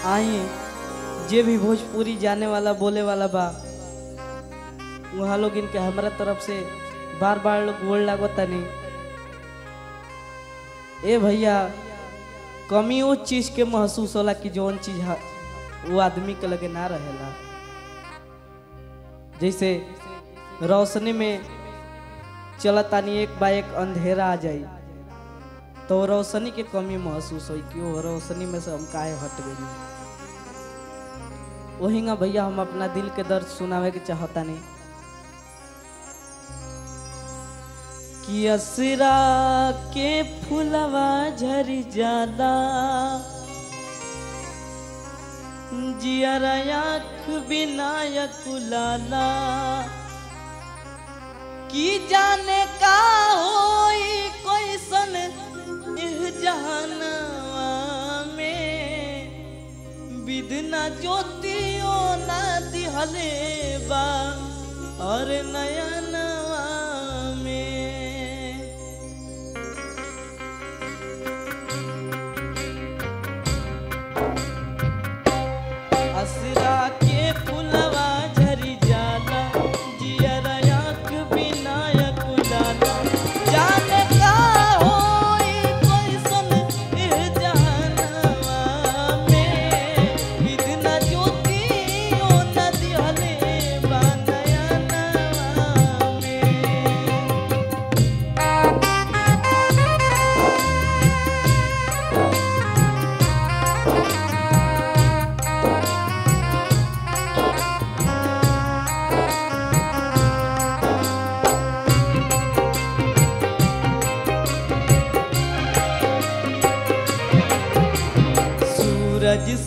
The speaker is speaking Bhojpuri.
आई जे भी भोजपुरी जाने वाला बोले वाला बा वहाँ लोग इनके हमरा तरफ से बार बार लोग गोल लागतानी ए भैया कमी वो चीज के महसूस होला कि जौन चीज ह- वो आदमी के लगे ना रहेला जैसे रोशनी में चलतानी एक बा एक अंधेरा आ जाई तो वो रोशनी के कमी महसूस होई कि वो रोशनी में से हम काहे हट गई वहींगा भैया हम अपना दिल के दर्द सुनावे के चाहता नहीं कि असरा के फुलवा झरी जाला जियरा आँख विनायक लाला की जाने का होई कैसन इह जहानवा में विदना ज्योतियो ना दिहले बा और नयनवा में असरा के फुलवा झरी जाला जियरा आँख विनायक लाला जाने का होई कैसन इह जहानवा में विधना ज्योतियो न दिहले बा नयनवा में सूरज